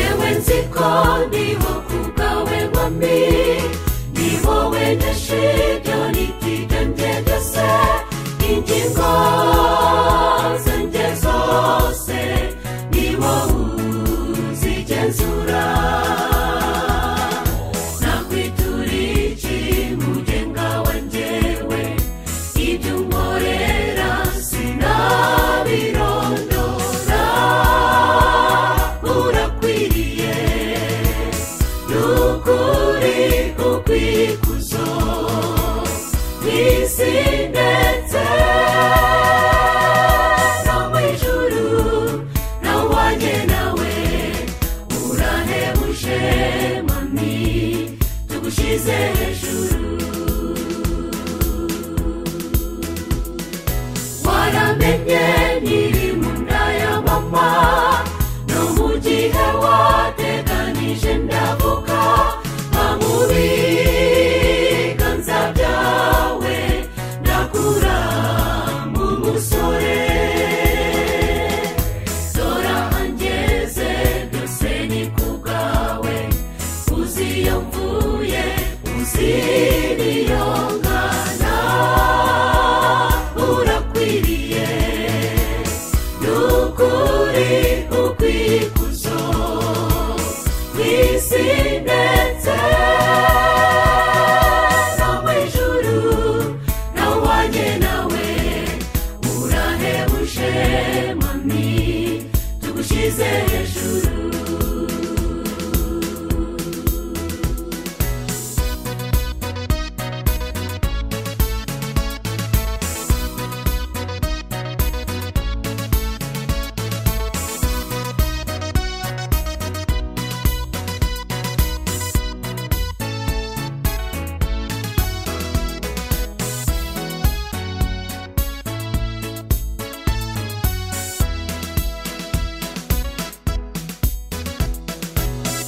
ariko nibo ku bwawe bami ni wowe dashidoni tigange gase ingingo zanjye zose ni wowe uzigenzura nakwiturira iki mugenga wangewe ibyo unkorera sinabirondora urakwiriye n'ukuri ukwikuzo kw'isi ndetse no mu ijuru nawanye nawe urahebuje mami tugushyize hejuru waramenye nyiri mu nda ya mama no mu gihe wateganije ndavuga nkamubiganza byawe ndakura mu musore dora angeze byose ni ku bwawe uzi iyo mvuye uzi n'iyo ngana urakwiriye n'ukuri ukwikuzo kw'isi ndetse no mu ijuru nawanye nawe urahebuje mami tugushyize hejuru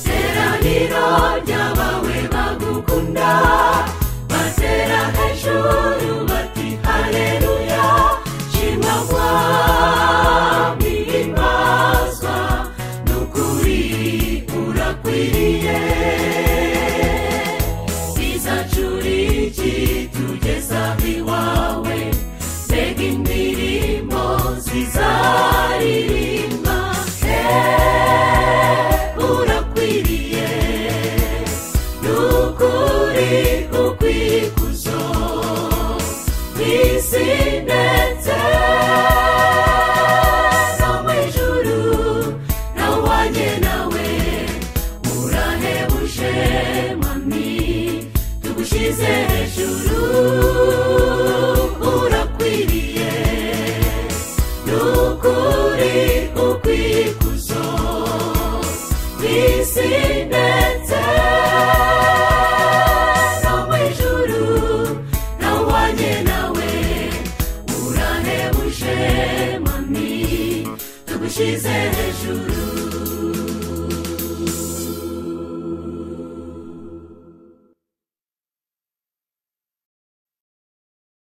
teraniro ry'abawe bagukunda batera hejuru bati hareruya shima mwami himbazwa n'ukuri urakwiriye bizacuriki tugeza iwawe mbega indirimbo zizaririmba eee urakwiriye n'ukuri ukwikuzo kw'isi ndetse no mu ijuru nawanye nawe urahebuje mami tugushyize hejuru urakwiriye n'ukuri ukwikuzo kw'isi ndetse no mu ijuru nawanye nawe urahebuje mami tugushyize hejuru